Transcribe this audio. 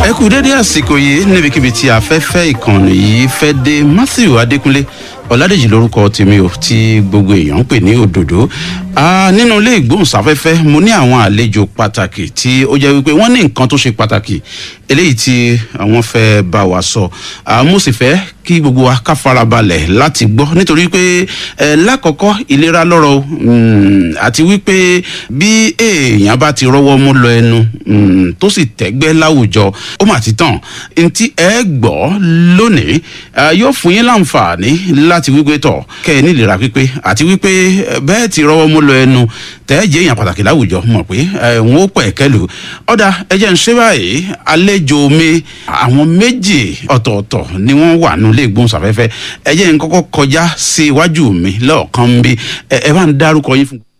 ẹ kú dédé àsìkò yìí níbikíbi tí afẹ́fẹ́ ìkànnì yìí fẹ́ dé matthew adékúnlé ọ̀làdèjì lórúkọ tèmi ò tí gbogbo èèyàn ń pè ní òdòdó nínú ilé ìgbóhùnsáfẹ́fẹ́ mo ní àwọn àlejò pàtàkì tí ó jẹ́ wípé wọ́n ní nǹkan tó ṣe pàtàkì eléyìí tí àwọn fẹ́ bá wa sọ mo sì fẹ́ kí gbogbo wa ká farabalẹ̀ láti gbọ́ nítorí pé lákọ̀ọ́kọ́ ìlera lọ́rọ̀ àti wípé bí èèyàn bá ti rọ́wọ́ mú lọ ẹnu tó sì tẹ́gbẹ́ láwùjọ ó mà ti tàn ntí ẹ gbọ́ lónìí yóò fún yín láǹfààní láti wípé tọ̀ kẹ́ ẹ nílera pípé àti wípé bẹ́ẹ̀ ti rọ́wọ́ mú lọ ẹnu tẹ́ jẹ́ èèyàn pàtàkì láwùjọ mọ̀ pé n ó pẹ̀ kẹ́lu ọ̀dà ẹ jẹ́ ń ṣe báyìí àlejò mi àwọn méjì ọ̀tọ̀ọ̀tọ̀ ni wọ́n wà nílé ìgbóhùnsáfẹ́fẹ́ ẹ jẹ́ ń kọ́kọ́ kọjá sí iwájú mi lọ́ọ̀kan bí ẹ bá ń dárúkọ yín fún.